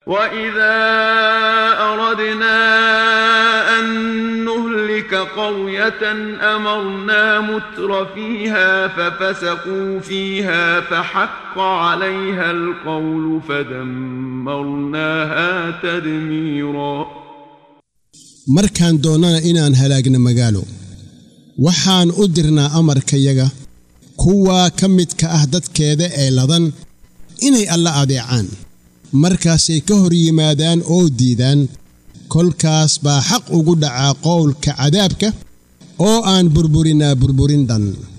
وإذا أردنا أن نهلك قرية أمرنا متر فيها ففسقوا فيها فحق عليها القول فدمرناها تدميرا markaan doonnana inaan halaagna magaalo waxaan u dirnaa amarkayaga kuwaa ka midka ah dadkeeda ee ladan inay alla adeecaan markaasay ka hor yimaadaan oo diidaan kolkaas baa xaq ugu dhacaa qowlka cadaabka oo aan burburinaa burburin dhan